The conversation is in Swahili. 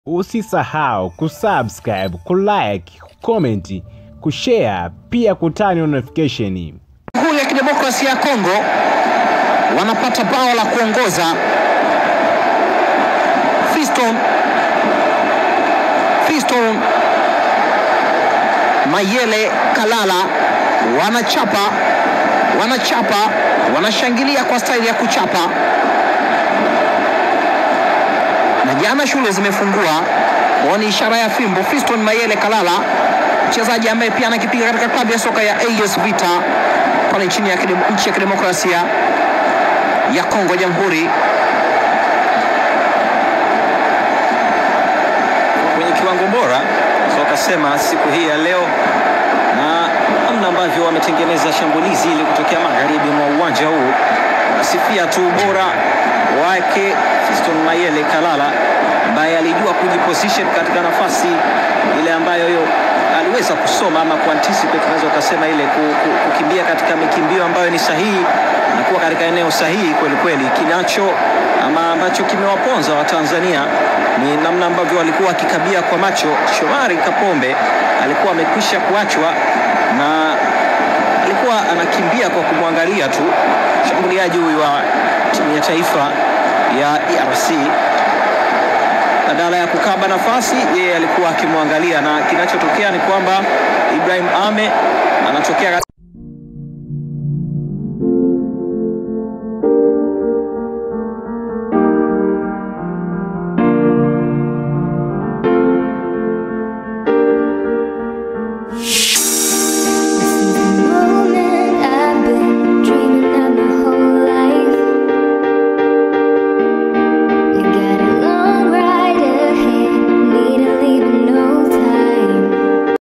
Usisahau kusubscribe, kulike, kucomment, kushare pia kutani notification. Jamhuri ya Kidemokrasia ya Kongo wanapata bao la kuongoza. Fiston Fiston Mayele Kalala wanachapa wanachapa wanashangilia kwa staili ya kuchapa, na jana shule zimefungua kwao, ni ishara ya fimbo. Fiston Mayele Kalala mchezaji ambaye pia anakipiga katika klabu ya soka ya AS Vita pale nchini ya kidem- nchi ya kidemokrasia ya Kongo Jamhuri. kwenye kiwango bora so akasema siku hii ya leo, na namna ambavyo wametengeneza shambulizi ili kutokea magharibi mwa uwanja huu, nasifia tu ubora wake Fiston Mayele Kalala ambaye alijua kujiposition katika nafasi ile ambayo yo aliweza kusoma ama kuanticipate, unaweza ukasema ile ku- ku- kukimbia katika mikimbio ambayo ni sahihi na kuwa katika eneo sahihi kweli kweli. Kinacho ama ambacho kimewaponza Watanzania ni namna ambavyo walikuwa wakikabia kwa macho. Shomari Kapombe alikuwa amekwisha kuachwa na alikuwa anakimbia kwa kumwangalia tu mshambuliaji huyu wa timu ya taifa ya DRC badala ya kukaba nafasi, yeye alikuwa akimwangalia, na kinachotokea ni kwamba Ibrahim Ame anatokea